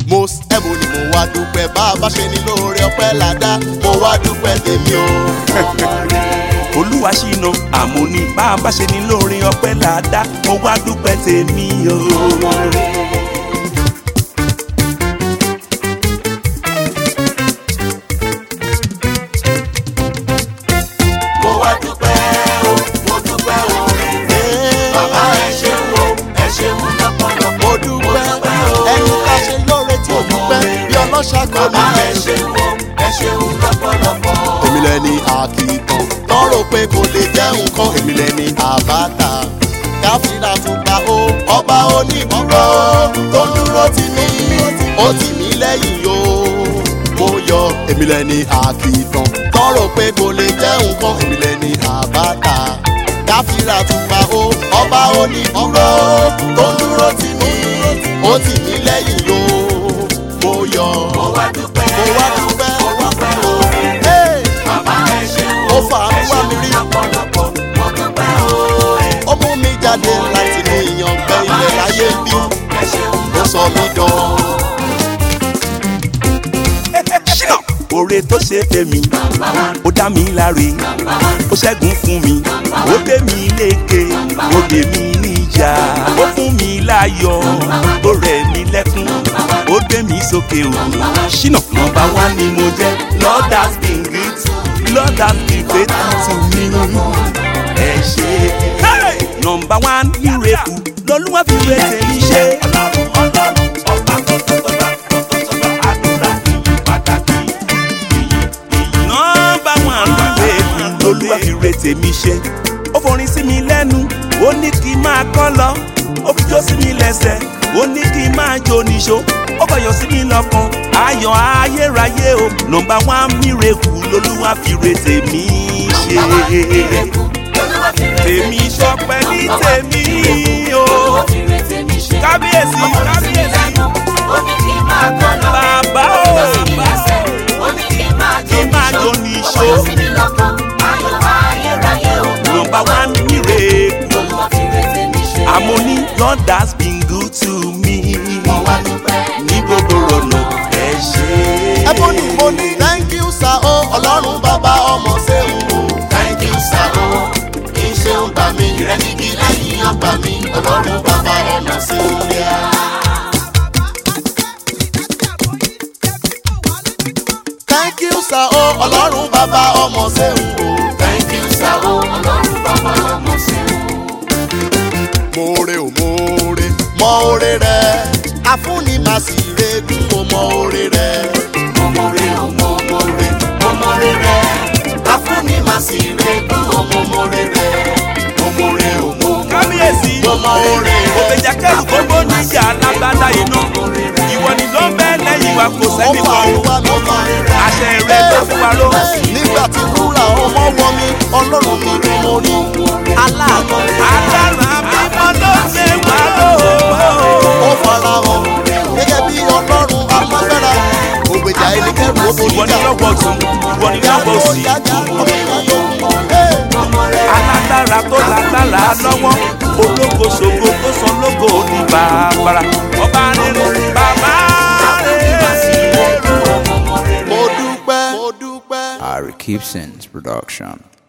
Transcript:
mo ẹ̀bùn ni mo wá dúpẹ́ bá a bá ṣe ní lóore ọpẹ́ ládá mo wá dúpẹ́ tèmi o. olúwa ṣìnà àmúni bá a bá ṣe ní lóore ọpẹ́ làdá mo wá dúpẹ́ tèmi o. mo wá dúpẹ́ o mo dúpẹ́ o bàbá ẹ ṣeun o ẹ ṣeun lọ́pọ̀lọpọ̀ mo dúpẹ́ ẹni ká ṣe lóore tí ò dúpẹ́ bí ọlọ́ṣà kan bàbá ní ẹ ṣeun o ẹ ṣeun lọ́pọ̀lọpọ̀. èmi lẹni àkìtàn tọrọ pé kò lè jẹ́ nǹkan èmi lẹni àbáta káfíńdà tún gba o ọba onídùúró tó dúró tì mí ó tì mí lẹ́yìn o mo yọ èmi lẹni àkìtàn tọrọ pé kò lè jẹ́ nǹkan èmi lẹni àbáta káfíńdà tún gba o ọba onídùúró tó dúró tì mí ó tì mí lẹ́yìn o mo yọ mo wá dúpẹ́ mo wá dúpẹ́ mo dúpẹ́ o Hey! bàbá ẹ ṣeun ó o fà á ẹ wá mi ṣeun rí lọ́pọ̀lọpọ̀ mo dúpẹ́ o ó mú mi jáde láti ní ìyàngbẹ́ ilẹ̀ láyé bí ẹ ṣeun ó sọ mí dán. ṣínà oore tó ṣe fẹ́mi ó dá mi láre ó ṣẹ́gun fún mi ó gbé mi lékè ó dé mi níjà ó fún mi láyọ̀ ó rẹ̀ mí lẹ́kún ó gbé mi sókè o ṣínà nọ́mbà wá ni mo jẹ́ lord has been good lord has been faithful to me ẹ ṣe nọ́mbà wá ní rẹ̀kù lọ́lúwà fi rẹ̀ tèmi ṣe. ọlọ́run ọlọ́run ọba tó tó tó bá tó tó tó bá àdúrà ìyí pàtàkì nọ́mbà wọn lóore lolúwa fi re tèmi ṣe ó forin sí mi lẹ́nu ó ní kí n máa kọ́ lọ ó fi jó sí mi lẹ́sẹ̀ ó ní kí n máa jó níṣó ó fọyọ̀ sí mi lọ́kàn ayọ̀ ayérayé o nọ́mbà wọn mírèkù lolúwa fi re tèmi ṣe tèmi sọpẹ́ ní tèmi o kábíyèsí kábíyèsí bàbá o kí n máa jó níṣó nọ́mbà wọn mírèkù àmọ́ní God has been good to me ní gbogbo ọ̀nà ẹ ṣe. ẹ̀bùn ni mo ní thank you sir o ọlọ́run bàbá ọmọ ṣéun o Thank you, sir. o. Iṣẹ́ ń gbà mí, ìrẹ́nìkì lẹ́yìn ọgbà mi, ọlọ́run bàbá ọmọ sí ilé a. thank you sir o ọlọ́run bàbá ọmọ ṣéun o Thank you, sir. o. Ọlọ́run bàbá ọmọ sí i. moore o moore mọ oore rẹ afúnni màá sì regún o mọ oore rẹ Mo mọ̀re o, mo mọ̀re, mo mọ̀re rẹ̀. Afúnni màá sì rẹ̀ kú o, mo mọ̀re rẹ̀. Mo mọ̀re o, mo mọ̀re, kábíyèsí mo mọ̀re rẹ̀. òbèjà kẹrù gbogbo níjà alágbádá iná ìwọ ni ló ń bẹ lẹ́yìn wa kò ó sẹ́ni fà kan á wá mi rí. àṣẹ rẹ ló fún wa ló. nígbà tí wúrà ọmọ wọ mi ọlọ́run mi ni mo rí aláàánú agbára mímọ́ ló ṣe wá ló. ó fara hàn gẹ́gẹ́ bí ọlọ́run alágbára ògbèjà ẹnikẹ́rù ó borí ìwọ ni jà lọ́wọ́ tún ìwọ ni lọ́wọ́ ó òsì jájá ọmọ ìyá alágbára tó lágbára lọ́wọ́ ológo ṣògo tó sọ lógo ní bàbàrà ọba rere bàbá rere. mo dúpẹ́ mo dúpẹ́. Ari Gibson's production.